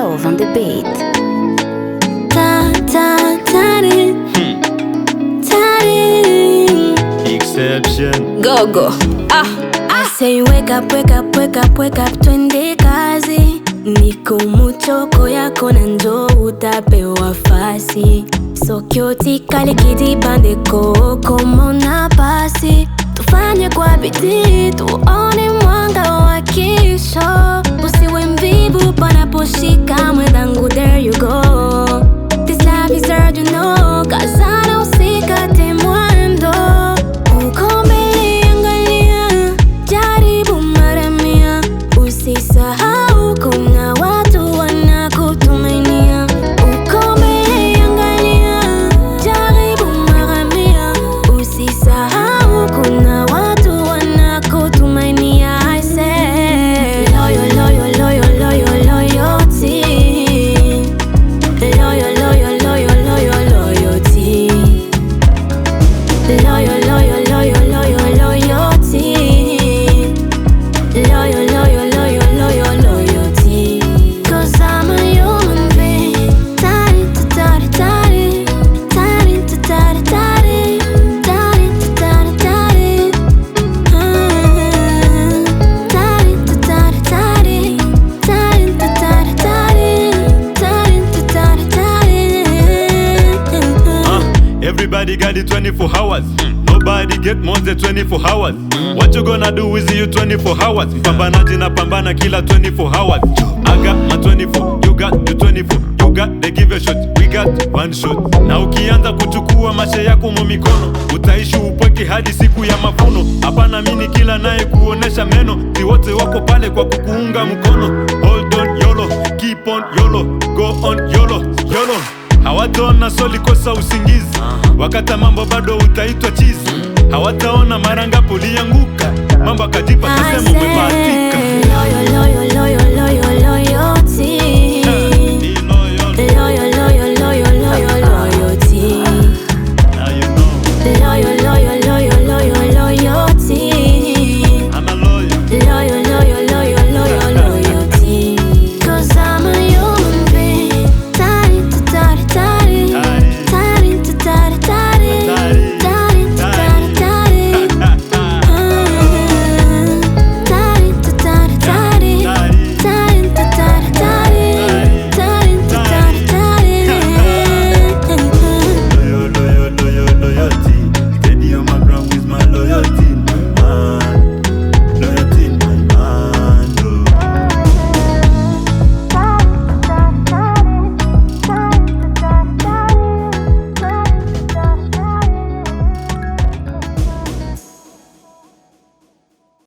Dove on the beat. Ta ta tari, tari. Exception. Go go. Ah. I say wake up, wake up, wake up, wake up, twende kazi. Niko muchoko yako na njoo utapewa fasi. Sokyoti kale kidibande koko mona pasi. Tufanye kwa bidii tuone mwanga wa kesho. Usiwe mvivu panaposhika mwenzangu, there you go. This life is hard, you know. Kazana usikate mwendo. Uko mbele angalia, jaribu mara mia. Usisahau kuna watu wanakutumainia. Uko mbele angalia, jaribu mara mia. Usisahau kuna watu wanakutumainia. I say, loyal, loyal, loyal, loyal, loyalty. Loyal, loyal, loyal, loyal, loyalty. Loyal, loyal, loyal, loyal, loyalty. Loyal, loyal, loyal, loyal, loyalty. 'Cause I'm a human being. Tari, tari, tari. Tari, tari, tari. Tari, tari, tari. Ah. Tari, tari, tari. Tari, tari, tari. Tari, tari, tari. Uh, everybody got it 24 hours. Nobody get more than 24 hours. What you gonna do with you 24 hours? Pambanaji na pambana kila 24 hours. I got my 24, you got the 24. You got the give a shot, we got one shot. Na ukianza kuchukua mashe yako mu mikono, utaishi upweke hadi siku ya mavuno. Hapana mini kila naye kuonesha meno, si wote wako pale kwa kukuunga mkono. Hold on YOLO, keep on YOLO, go on YOLO, YOLO. Hawataona soli kosa usingizi, wakata mambo bado utaitwa chizi. Hawataona mara ngapi ulianguka, mambo akajipa I tasema umebahatika. say, loyal, loyal, loyal, loyal,